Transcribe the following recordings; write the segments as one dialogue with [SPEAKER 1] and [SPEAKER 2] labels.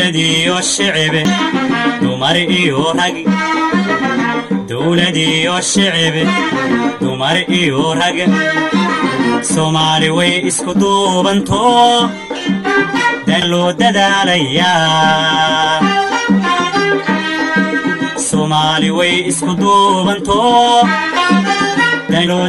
[SPEAKER 1] dowladiyo shicibe dumar iyo rag dowladiyo shicibe dumar iyo rag soomaali way isku duubanto dan loo dadaalayaa soomaali way isku duubanto dan loo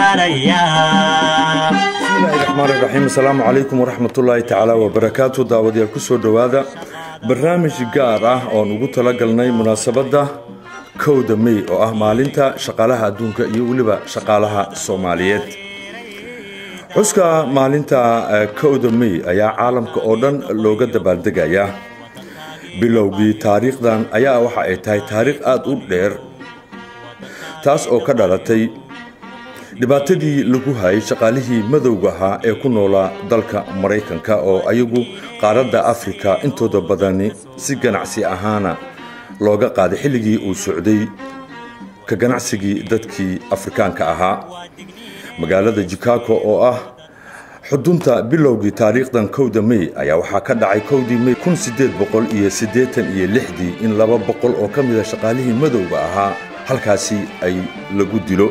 [SPEAKER 1] dadaalayaa
[SPEAKER 2] bismillahi raxmaan iraxiim asalaamu calaykum waraxmatullaahi tacaala wabarakaatu daawadayaal kusoo dhowaada barnaamij gaar ah oon ugu talagalnay munaasabadda kowda mey oo ah maalinta shaqaalaha adduunka iyo weliba shaqaalaha soomaaliyeed xuska maalinta kowda mey ayaa caalamka oo dhan looga dabaaldegayaa bilowgii taariikhdan ayaa waxa ay tahay taariikh aada u dheer taas oo ka dhalatay dhibaatadii lagu hayay shaqaalihii madowga ahaa ee ku noolaa dalka maraykanka oo ayagu qaaradda afrika intooda badani si ganacsi ahaana looga qaaday xilligii uu socday ka ganacsigii dadkii afrikaanka ahaa magaalada jikago oo ah xudunta bilowgii taariikhdan kowda mey ayaa waxaa ka dhacay kowdii mey kun sideed boqol iyo siddeetan iyo lixdii in laba boqol oo ka mida shaqaalihii madowga ahaa halkaasi ay lagu dilo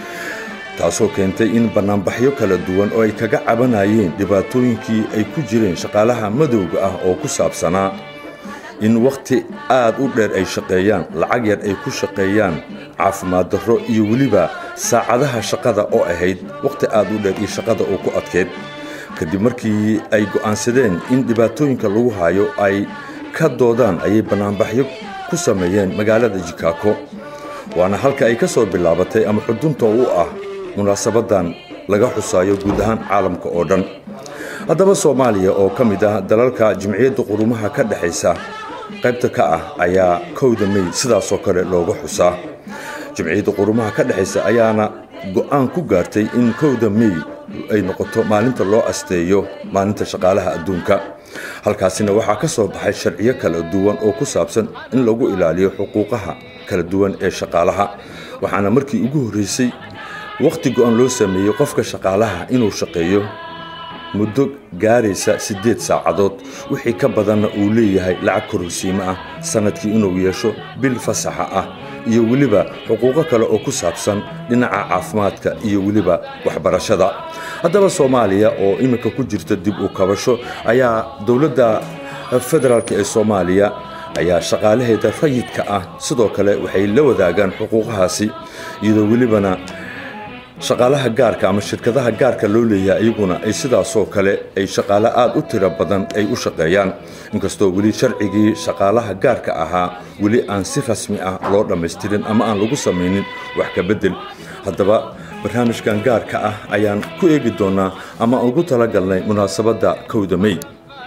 [SPEAKER 2] taasoo keentay in bannaanbaxyo kala duwan oo ay kaga cabanayeen dhibaatooyinkii ay ku jireen shaqaalaha madowga ah oo ku saabsanaa in wakhti aad u dheer ay shaqeeyaan lacag yar ay ku shaqeeyaan caafimaad darro iyo weliba saacadaha shaqada oo ahayd wakhti aad u dheer iyo shaqada oo ku adkeyd kadib markii ay go'aansadeen in dhibaatooyinka lagu hayo ay ka doodaan ayay bannaanbaxyo ku sameeyeen magaalada jikago waana halka ay ka soo bilaabatay ama xudunta u ah munaasabadan laga xusaayo guud ahaan caalamka oo dhan haddaba soomaaliya oo ka mid ah dalalka jimciyadda qurumaha ka dhexaysa qaybta ka ah ayaa kowda mey sidaasoo kale looga xusaa jimciyadda qurumaha ka dhexaysa ayaana go'aan ku gaartay in kowda mey ay noqoto maalinta loo asteeyo maalinta shaqaalaha adduunka halkaasina waxaa ka soo baxay sharciyo kala duwan oo ku saabsan in lagu ilaaliyo xuquuqaha kala duwan ee shaqaalaha waxaana markii ugu horreysay wakhti go'an loo sameeyey qofka shaqaalaha inuu shaqeeyo muddo gaaraysa siddeed saacadood wixii ka badanna uu leeyahay lacag kororsiimo ah sannadkii inuu yeesho bil fasaxa ah iyo weliba xuquuqo kale oo ku saabsan dhinaca caafimaadka iyo weliba waxbarashada haddaba soomaaliya oo iminka ku jirta dib u kabasho ayaa dowladda federaalk ee soomaaliya ayaa shaqaalaheeda rayidka ah sidoo kale waxay la wadaagaan xuquuqahaasi iyadoo welibana shaqaalaha gaarka ama shirkadaha gaarka loo leeyahay iyaguna ay sidaasoo kale ay shaqaale aada u tiro badan ay u shaqeeyaan inkastoo weli sharcigii shaqaalaha gaarka ahaa weli aan si rasmi ah loo dhammaystirin ama aan lagu samaynin wax ka beddel haddaba barnaamijkan gaarka ah ayaan ku eegi doonaa ama ugu talagalnay munaasabadda kowda mey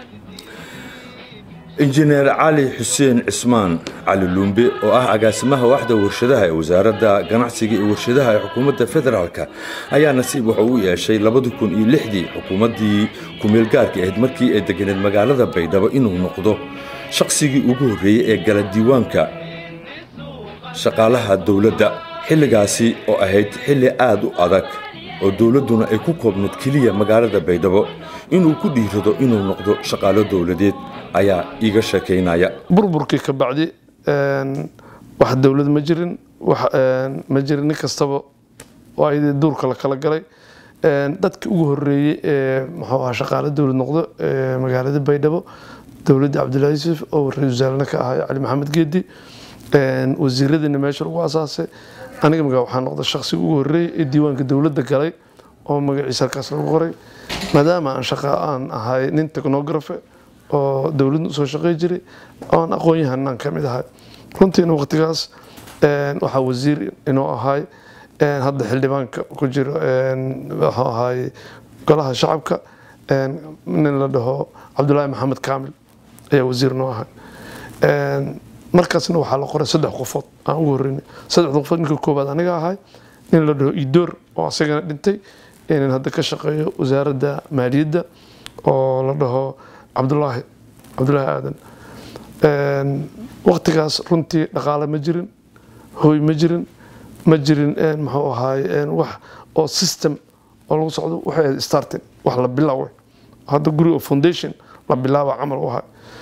[SPEAKER 2] injineer cali xuseen cismaan cali luumbe oo ah agaasimaha waxda warshadaha ee wasaaradda ganacsiga iyo warshadaha ee xukuumadda federaalka ayaa nasiib wuxuu u yeeshay labadi kun iyo lixdii xukuumaddii kumeelgaarka ahayd markii ay deganeed magaalada baydhabo inuu noqdo shaqsigii ugu horreeyey ee gala diiwaanka shaqaalaha dowladda xilligaasi oo ahayd xilli aada u adag oo dowladduna ay ku koobnayd keliya magaalada baydhabo inuu ku dhiirado inuu noqdo shaqaalo dowladeed ayaa iiga sheekaynaya
[SPEAKER 3] burburkii ka bacdi wax dowlad ma jirin ma jirin nin kastaba waa duurka la kala galay dadkii ugu horeeyey ee muxuu ahaa shaqaale dowlad noqdo magaalada baydhabo dowladda cabdullahi yuusuf oo ra-isul wasaarena ka ahaa cali maxamed geedi wasiiradiina meesha lagu asaasay aniga magaa waxaa noqda shaqsiga ugu horeeyey ee diiwaanka dowladda galay oo magaciisa halkaas lagu qoray maadaama aan shaqa aan ahay nin technographe oo dowladda usoo shaqey jiray oan aqoon-yahanaan ka mid ahay runtiina waqtigaas waxaa wasiir inuu ahay hadda xildhibaanka ku jiro wuxuu ahay golaha shacabka nin la dhaho cabdulaahi maxamed kaamil ayaa wasiir noo ahay markaasna waxaa la qoray saddex qofood aan ugu horreynay saddexda qofood ninka koowaad aniga ahay nin la dhaho idoor oo asagana dhintay nin hadda ka shaqeeyo wasaaradda maaliyadda oo la dhaho cabdulaahi cabdulaahi aadan waqtigaas runtii dhaqaale ma jirin hooy ma jirin ma jirin muxuu ahaay wax oo system oo lagu socdo waxay ahayd starting wax la bilaaway hadda guri oo foundation la bilaaba camal u ahay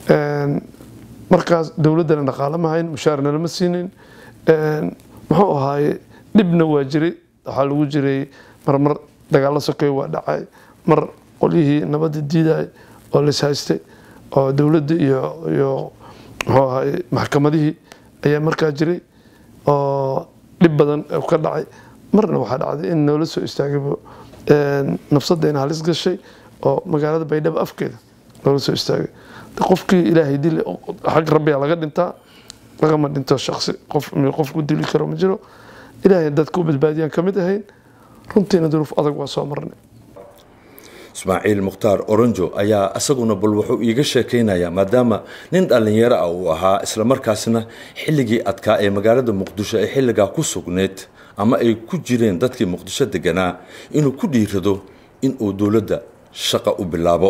[SPEAKER 3] Een, markaas dowladdana dhaqaale ma hayn mushaarna lama siinin Een, muxuu ahaaye dhibna waa jiray waxaa lagu jiray marmar dagaalo sokeey waa dhacay mar qolyihii nabadda diiday oo la haystay oo dowladda iyo iyo muxuu ahaaye maxkamadihii ayaa markaa jiray oo dhib badan oo ka dhacay marna waxaa dhacday in noola soo istaagaybo een, nafsaddeena halis gashay oo magaalada baydhabo afkeeda noola soo istaagay De qofkii ilaahay dili xag rabbiga laga dhintaa lagama dhinto shaksi qof qof ku dili karo ma jiro ilaahay dadka u badbaadiyaan ka mid ahayn runtiina duruuf adag waa soo marnay
[SPEAKER 2] ismaaciil mukhtaar oronjo ayaa isaguna bal wuxuu iiga sheekaynayaa maadaama nin dhallinyaro ah uu ahaa islamarkaasna xilligii adkaa ee magaalada muqdisho ay xilligaa ku sugneyd ama ay ku jireen dadkii muqdisho deganaa inuu ku dhiirado inuu dowladda shaqa u bilaabo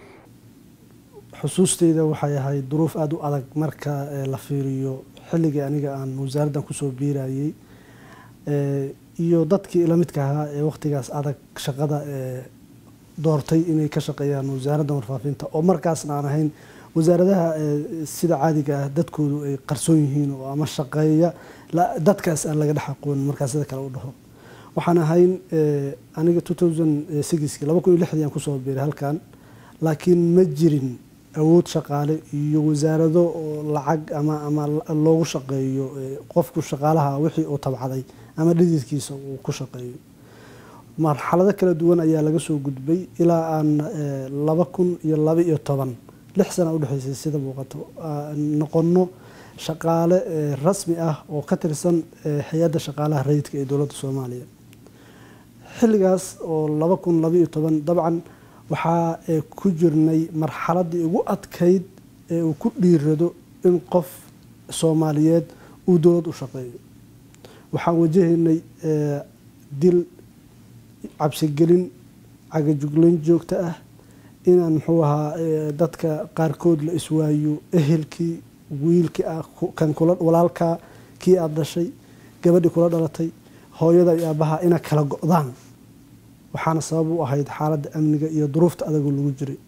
[SPEAKER 4] xusuusteyda waxay ahayd duruuf aada u adag marka eh, la fiiriyo xilligii aniga aan wasaaraddan kusoo biirayey Eh, iyo dadkii ila midka ahaa ee waqtigaas adag shaqada eh, doortay inay ka shaqeeyaan wasaaradda warfaafinta oo markaasna aan ahayn wasaaradaha eh, sida caadiga ah dadkoodu ay qarsoon yihiin oo ama shaqeeya la- dadkaas aan laga dhex aqoonin markaa sida kale u dhaho waxaan ahayn eh, aniga 2006 laba kun iyo lixdii aan kusoo biiray halkan laakiin ma jirin awood shaqaale iyo wasaarado oo lacag ama ama loogu shaqeeyo eh, qofku shaqaalaha wixii uu tabcaday ama dhididkiisa uu ku shaqeeyo marxalado kala duwan ayaa laga soo gudbay ilaa aan eh, laba kun iyo laba iyo toban lix sana udhexeysay sida muuqato aan noqono shaqaale eh, rasmi ah oo ka tirsan eh, hay-adda shaqaalaha rayidka ee dowladda soomaaliya xilligaas oo laba kun laba iyo toban dabcan waxaa eh, ku jirnay marxaladii ugu adkayd ee uu ku dhiirado in qof soomaaliyeed uu dowlad u shaqeeyo waxaan wajahaynay eh, dil cabsigelin cagajuglayn joogto ah inaan muxuu ahaa eh, dadka qaarkood la iswaayo ehelkii wiilkii ah ku- kan kula walaalkaa kii aada dhashay gabadhii kula dhalatay hooyada iyo aabbaha ina kala go-daan waxaana sabab u ahayd xaaladda amniga iyo duruufta adagoo lagu jiray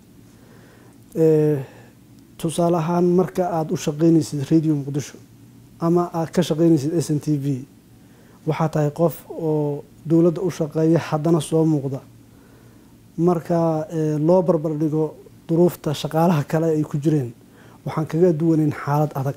[SPEAKER 4] Eh, tusaale ahaan marka aada u shaqeynaysid radio muqdisho ama aada ka shaqeynaysid s n t v waxaa tahay qof oo dowladda u shaqeeya haddana soo muuqda marka eh, loo barbar dhigo duruufta shaqaalaha kale ay ku jireen waxaan kaga duwanayn xaalad adag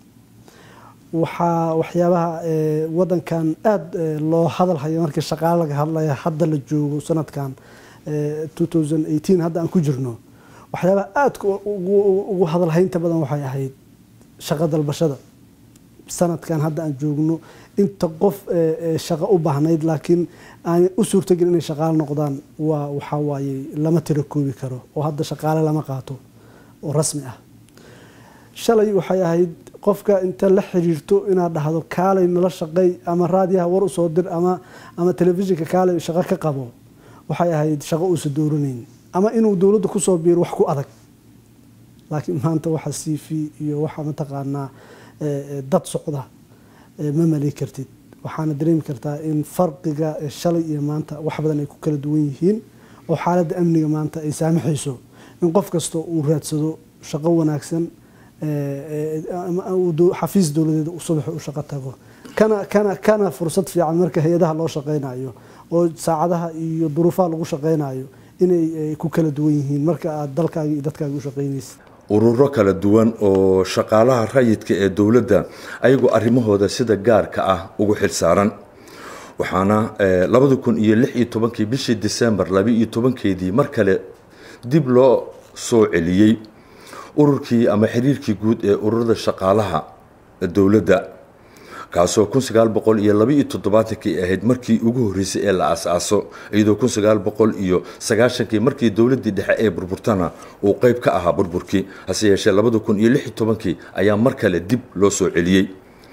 [SPEAKER 4] waxaa waxyaabaha eh, wadankan aada eh, loo hadal hayo markii shaqaale laga hadlaya hadda la joogo sanadkan eh, 2018 hadda aan ku jirno waxyaabaha aadka ugu ugu hadalhaynta badan waxay ahayd shaqo dalbashada sanadkan hadda aan joogno inta qof eh, eh, shaqo u baahnayd laakiin aan u suurtagelin inay shaqaale noqdaan waa waxaa waaye lama tiro koobi karo oo hadda shaqaale lama qaato oo rasmi ah shalay waxay ahayd qofka inta la xiriirto inaad dhahdo kaalay nala shaqey ama raadiyaha war usoo dir ama ama telefishinka kaalay shaqo ka qabo waxay ahayd shaqo uusa dooranayn ama inuu dowladda kusoo biiro wax ku adag laakiin maanta waxa c v iyo waxa mataqaanaa eh, eh, dad socda eh, ma mali kartid waxaana dareemi kartaa in farqiga eh, shalay iyo maanta wax badan ay ku kala duwan yihiin oo xaaladda amniga maanta ay saamaxayso in qof kasta uu raadsado shaqo wanaagsan eh, eh, ama uu dow- xafiis dowladeed uu subaxi u shaqo tago kana kana kana fursad fiican marka hay-adaha loo shaqeynayo oo saacadaha iyo duruufaha lagu shaqeynayo inay eh, ku kala duwan yihiin marka aad dalkaaga iyo dadkaaga u shaqeynaysid
[SPEAKER 2] ururo kala duwan oo shaqaalaha rayidka ee dowladda ayagoo arrimahooda sida gaarka ah ugu xilsaaran waxaana eh, labada kun iyo lix iyo tobankii bishii disembar laba iyo tobankeedii mar kale dib loo soo celiyey ururkii ama xiriirkii guud ee ururada shaqaalaha dowladda kaasoo kun sagaal boqol iyo laba iyo toddobaatankii ahayd markii ugu horreysay ee la aas-aaso iyadoo kun sagaal boqol iyo sagaashankii markii dowladdii dhexe ee burburtana uu qeyb ka ahaa burburkii hase yeeshee labada kun iyo lix iyo tobankii ayaa mar kale dib loo soo celiyey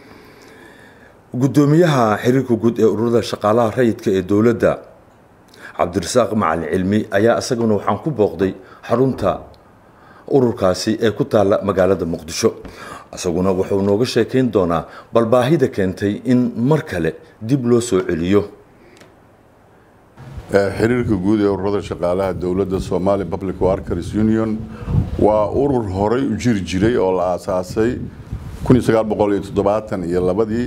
[SPEAKER 2] guddoomiyaha xiriirka guud ee ururada shaqaalaha rayidka ee dowladda cabdirasaaq macalin cilmi ayaa isaguna waxaan ku booqday xarunta ururkaasi ee ku taalla magaalada muqdisho isaguna wuxuu nooga sheekayn doonaa bal baahida keentay in mar kale dib loo soo celiyo
[SPEAKER 5] xiriirka guud ee ururada shaqaalaha dowladda somali public workers union waa urur horay u jiri jiray oo la aasaasay iyo labadii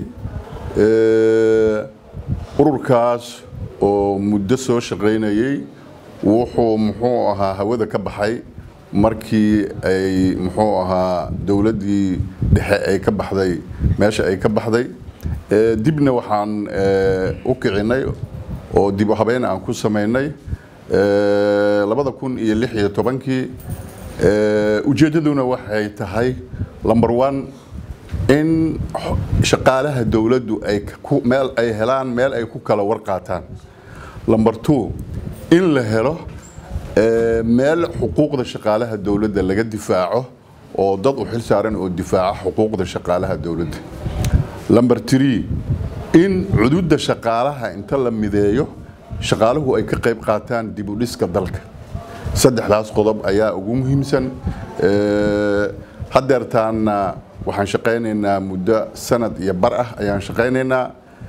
[SPEAKER 5] ururkaas oo muddo soo shaqaynayey wuxuu muxuu ahaa hawada ka baxay markii ay muxuu ahaa dowladdii dhexe ay ka baxday meesha ay ka baxday dibna waxaan u kicinay oo dib u habeyn aan ku samaynay labada kun iyo lix iyo tobankii ujeeddaduna waxay tahay number one in shaqaalaha dowladdu ay meel ay helaan meel ay ku kala warqaataan number two in la helo meel xuquuqda shaqaalaha dowladda laga difaaco oo dad u xil saaran oo difaaca xuquuqda shaqaalaha dowladda number three in cududa shaqaalaha inta la mideeyo shaqaaluhu ay ka qayb qaataan dib u dhiska dalka saddexdaas qodob ayaa ugu muhiimsan haddeertaanna waxaan shaqaynaynaa muddo sanad iyo bar ah ayaan shaqaynaynaa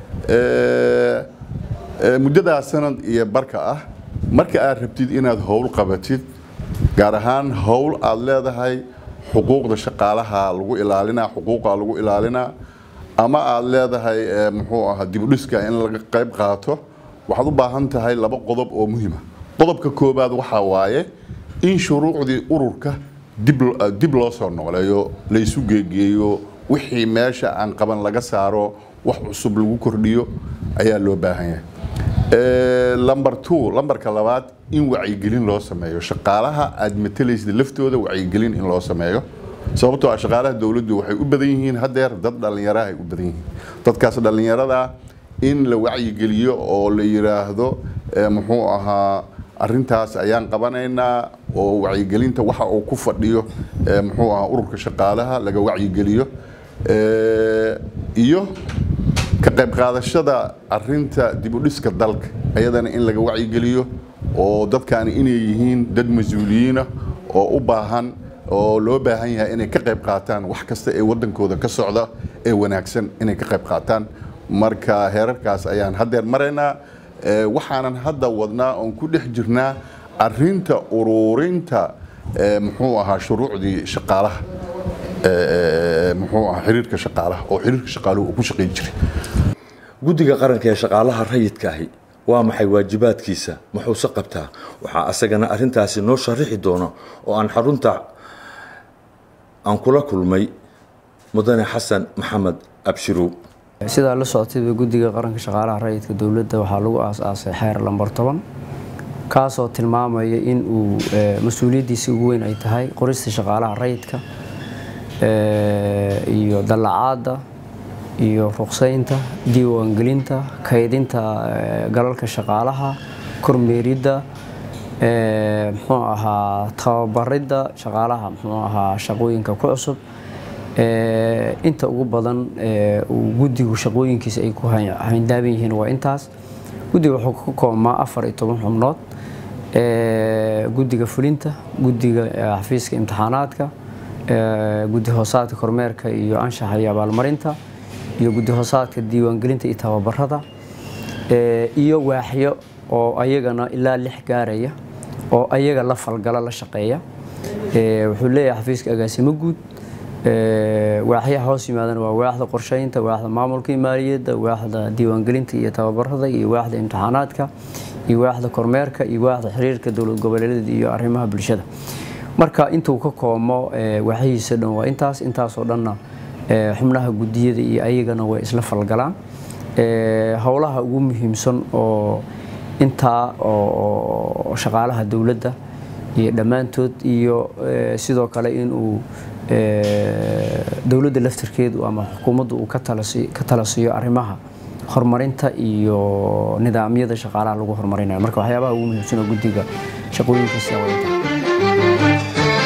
[SPEAKER 5] muddadaa sanad iyo barka ah marka aad rabtid inaad howl qabatid gaar ahaan howl aad leedahay xuquuqda shaqaalaha lagu ilaalinaa xuquuqa lagu ilaalinaa ama aad leedahay muxuu ahaa dibudhiska in laga qayb qaato waxaad u baahan tahay laba qodob oo muhiima qodobka koobaad waxaa waaye in shuruucdii ururka dib loo soo noqleeyo laysu geegeeyo wixii meesha aan qaban laga saaro wax cusub lagu kordhiyo ayaa loo baahan yahay number two lambarka labaad in wacyigelin loo sameeyo shaqaalaha aad matalaysid laftooda wacyigelin in loo sameeyo sababtoo ah shaqaalaha dowladdu waxay u badan yihiin haddeer dad dhallinyara ay u badan yihiin dadkaas dhallinyarada in la wacyigeliyo oo la yiraahdo muxuu ahaa arintaas ayaan qabanaynaa oo wacyigelinta waxa uu ku fadhiyo muxuu ahaa ururka shaqaalaha laga wacyigeliyo iyo ka qayb qaadashada arinta dibudhiska dalka ayadana in laga wacyigeliyo oo dadkaani inay yihiin dad mas-uuliyiina oo u baahan oo loo baahan yahay inay ka qayb qaataan wax kasta ee wadankooda ka socda ee wanaagsan inay ka qayb qaataan marka heerarkaas ayaan haddeer maraynaa waxaanan hadda wadnaa oon ku dhex jirnaa arinta ururinta muxuu ahaa shuruucdii shaqaalaha muxuu ahaa xiriirka shaqaalaha oo xiriirka shaqaaluhu uu ku shaqayn jiray
[SPEAKER 2] guddiga qaranka ee shaqaalaha rayidka ahi waa maxay waajibaadkiisa muxuuse qabtaa waxaa asagana arintaasi noo sharixi doona oo aan xarunta aan kula kulmay mudane xasan maxamed abshirow
[SPEAKER 6] sidaa la socotayba guddiga qaranka shaqaalaha rayidka dowladda waxaa lagu aas-aasay xeer lambar toban kaasoo tilmaamaya in uu mas-uuliyaddiisi ugu weyn ay tahay qorista shaqaalaha rayidka iyo dallacaadda iyo ruqsaynta diiwaangelinta kaydinta galalka shaqaalaha kormeeridda muxuu ahaa tababaridda shaqaalaha muxuu ahaa shaqooyinka ku cusub inta ugu badan uu guddigu shaqooyinkiisa ay ku hayndaaban yihiin waa intaas guddiga wuxuu ka koobmaa afar iyo toban xubnood guddiga fulinta guddiga xafiiska imtixaanaadka guddi hoosaadka kormeerka iyo anshaxa iyo abaalmarinta iyo guddi hoosaadka diiwaangelinta iyo tababarada iyo waaxyo oo ayagana ilaa lix gaaraya oo ayaga la falgala la shaqeeya wuxuu leeyahay xafiiska agaasimo guud waaxyaha hoos yimaadana waa waaxda qorsheynta waaxda maamulka maaliyadda waaxda diiwaangelinta iyo tababarada iyo waaxda imtixaanaadka iyo waaxda kormeerka iyo waaxda xiriirka dowlad goboleedyada iyo arrimaha bulshada marka intuu ka koomo waaxyihiisa dhan waa intaas intaasoo dhanna xubnaha gudiyada iyo ayagana way isla falgalaan howlaha ugu muhiimsan oo intaa oo shaqaalaha dowladda iyo dhammaantood iyo sidoo kale inuu dowladda laftirkeedu ama xukuumaddu uu ka tala siiyo arrimaha horumarinta iyo nidaamyada shaqaalaha lagu horumarinayo marka waxyaabaha ugu muhiimsan oo guddiga shaqooyinkaasi awayta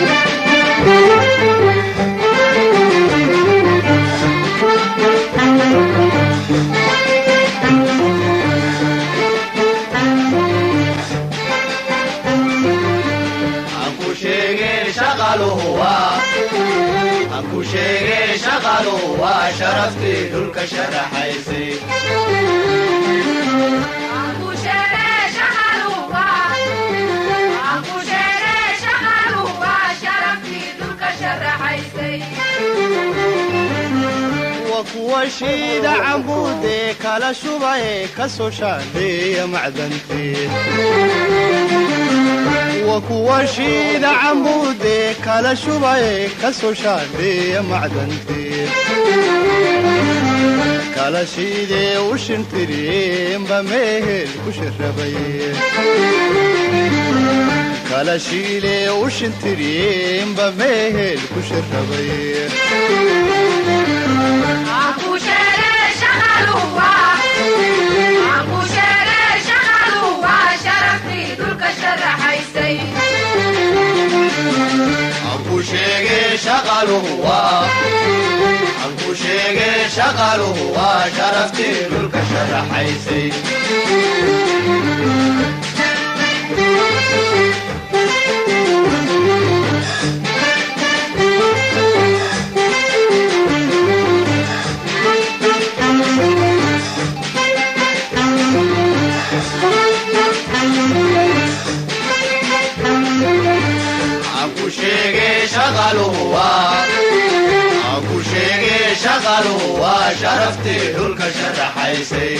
[SPEAKER 7] ku sheegay shaqalu waa sharaftii dhulka sharaxaysay
[SPEAKER 8] Shaqalu waa sharaftii
[SPEAKER 7] shiida cambuudee kala shubaye ka soo shaandheeya macdantii wa kuwa shiida cambuudee kala shubaye ka soo shaandheeya macdantii kala shiidee u shintiriyeenba meehel ku shirabaye kala shiilee u shintiriyeenba meehel ku shirabaye anku sheegee shaqaluhu waa anku sheegee shaqaluhu waa sharaftii dhulka sharaxaysay anku sheegee shaqaluhu waa anku sheegee shaqaluhu waa sharaftii dhulka sharaxaysay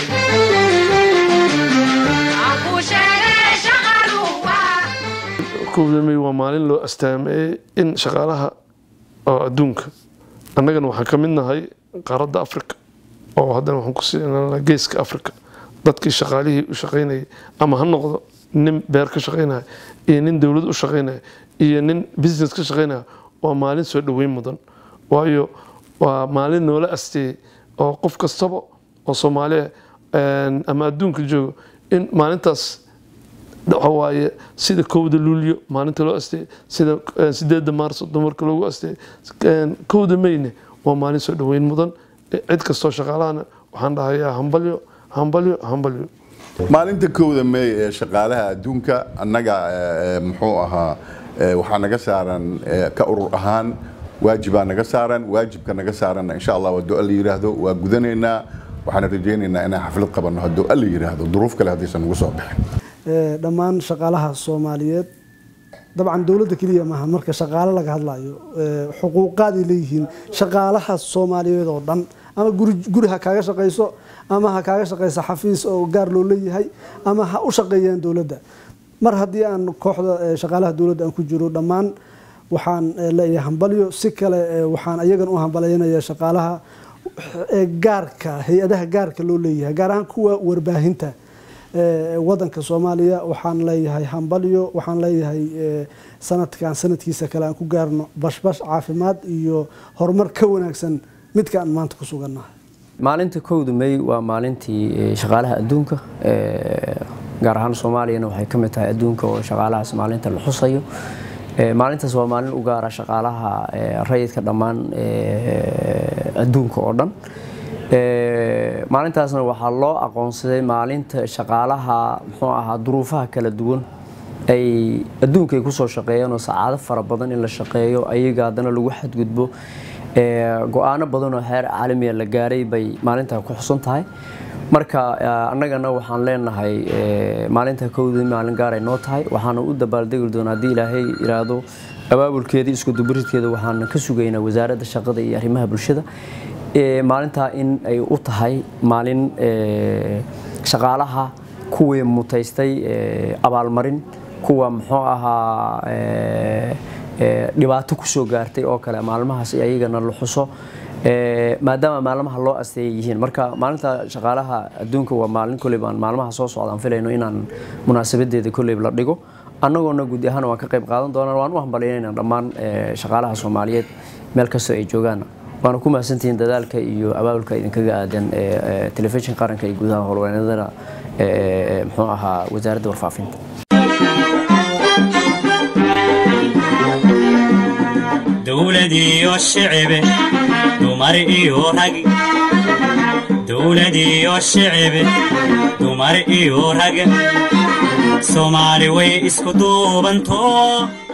[SPEAKER 3] kowda may waa maalin loo astaameeyey in shaqaalaha oo adduunka annagana waxaan ka mid nahay qaaradda africa oo haddana waxaan ku siinaa geeska africa dadkii shaqaalihii u shaqaynayay ama ha noqdo nin beer ka shaqaynaya iyo nin dowlad u shaqaynaya iyo nin business ka shaqaynaya waa maalin soo dhoweyn mudan waayo waa maalin noola asteeyey oo qof kastaba oo soomaaliya ama adduunka joogo in maalintaas waxa waaye sida kowda luulyo maalinta loo asteeyey sida sideedda maarso dumarka loogu asteeyey kowda mayne waa maalin soo dhoweyn mudan cid kastoo shaqaalahana waxaan dhahayaa hambalyo hambalyo hambalyo
[SPEAKER 5] maalinta kowda meey ee shaqaalaha adduunka annaga eh, muxuu ahaa eh, waxaa naga saaran eh, ka urur ahaan waajibaa naga saaran waajibka naga saaranna insha allah hadduu alla yidhaahdo waa gudanaynaa waxaana rajaynaynaa inaan xaflad qabanno hadduu alla yidhaahdo duruuf kale haddaysan nagu soo bixin
[SPEAKER 4] ee, dhammaan shaqaalaha soomaaliyeed dabcan dowladda keliya maaha marka shaqaale laga hadlayo ee, xuquuqaaday leeyihiin shaqaalaha soomaaliyeed oo dhan ama guri guri ha kaaga shaqayso ama ha kaaga shaqayso xafiis oo gaar loo leeyahay ama ha u shaqeeyaan dowladda mar haddii aan kooxda ee, shaqaalaha dowladda aan ku jiro dhammaan waxaan ee, leeyahay hambalyo si kale ee, waxaan ayagan u hambalyaynaya shaqaalaha ee gaarka hay-adaha gaarka loo leeyahay gaar ahaan kuwa warbaahinta ee, wadanka soomaaliya waxaan leeyahay hambalyo waxaan leeyahay ee, sanadkan sanadkiisa kale aan ku gaarno bashbash caafimaad iyo horumar ka wanaagsan midka aan maanta ku sugannahay
[SPEAKER 6] maalinta kowda may waa maalintii eh, shaqaalaha adduunka eh, gaar ahaan soomaaliyana waxay ka mid tahay adduunka oo shaqaalahaas maalinta la xusayo Eh, maalintaas waa maalin u gaara shaqaalaha eh, rayidka dhammaan eh, adduunka oo dhan Eh, maalintaasna waxaa loo aqoonsaday maalinta shaqaalaha muxuu ahaa duruufaha kala duwan ay adduunka ay kusoo shaqeeyeen oo sacaado fara badan in la shaqeeyo ayaga haddana lagu xadgudbo Eh, go-aano badan oo heer caalamiya la gaaray bay maalintaa ku xusan tahay marka eh, annagana waxaan leenahay eh, maalinta kowdii maalin gaaray noo tahay waxaana u dabaaldegi doonaa haddii ilaahay iraahdo abaabulkeeda isku dubaridkeeda waxaan ka sugaynaa wasaaradda shaqada iyo arrimaha bulshada Eh, maalintaa in ay u tahay maalin eh, shaqaalaha kuwii mutaystay eh, abaalmarin kuwa muxuu ahaa eh, eh, dhibaato kusoo gaartay oo kale maalmahaas ayagana la xuso Eh, maadaama maalmaha loo asteeyay yihiin marka maalinta shaqaalaha adduunka waa maalin koleyba aan maalmaha soo socdaan filayno inaan munaasabadeeda koleyba la dhigo annagoona guud ahaan waan ka qayb qaadan doonaa waan u hambalyaynayna dhammaan eh, shaqaalaha soomaaliyeed meel kastoo ay joogaan waana ku mahadsantihiin dadaalka iyo abaabulka idinkaga aadan eh, eh, telefishin qaranka iyo gudaha howlwaneedada eh, eh, muxuu ahaa wasaaradda warfaafinta
[SPEAKER 1] dowlad iyo shicibe dumar iyo rag dowlad iyo shicibe dumar iyo rag soomaali way isku duubantoo